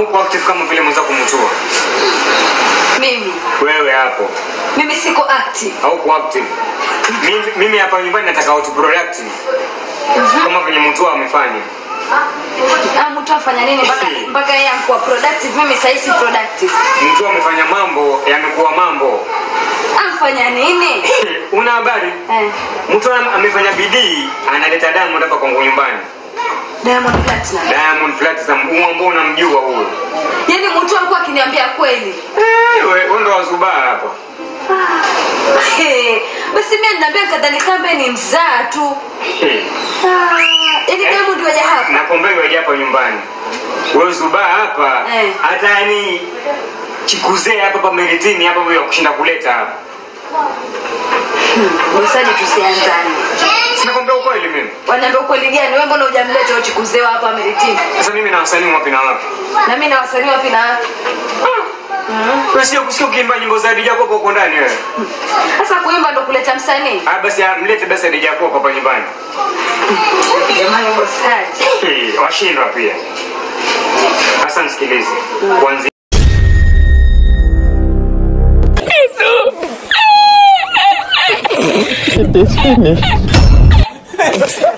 uko active kama vile mwenzako mtua Mimi wewe hapo mimi siko active. hauko active mimi, mimi hapa nyumbani nataka watu productive kama venye mtua amefanya Ah, mtu afanya nini mpaka mpaka yeye akuwa productive? Mimi sasa si productive. mtua amefanya mambo yamekuwa mambo Afanya nini? una habari Eh, mtu am- amefanya bidii analeta diamond hapa kwangu nyumbani Diamond Platinum. diamond platinum huo ambao unamjua huo Yaani mtu alikuwa akiniambia kweli. Eh, we- wewe ndo wazubaa hapa Hey, basi mimi ninaambia kadhani kambe ni mzaa tu. Eh, Ah, Yaani Diamond waja hapa. nakwambia waje hapa nyumbani wewe zubaa hapa Eh. hata yani chikuzee hapa pa meritini hapa wewe kushinda kuleta hapa Msaji tusianzane. sinakwambia ukweli mimi Wanaambia ukweli gani? Wewe mbona hujamleta huyo chikuzewa hapa Meritini? sasa mimi na wasanii wapi na wapi Na mimi na wasanii wapi na wapi? wewe sio kusikia ukiimba nyimbo za Dija Kopa huko ndani wewe Sasa kuimba ndo kuleta msanii. ah basi ah, mlete basi Dija Kopa hapa nyumbani Jamani bosaji. Eh, washindwa pia sasa nisikilize kuanzia It is finished.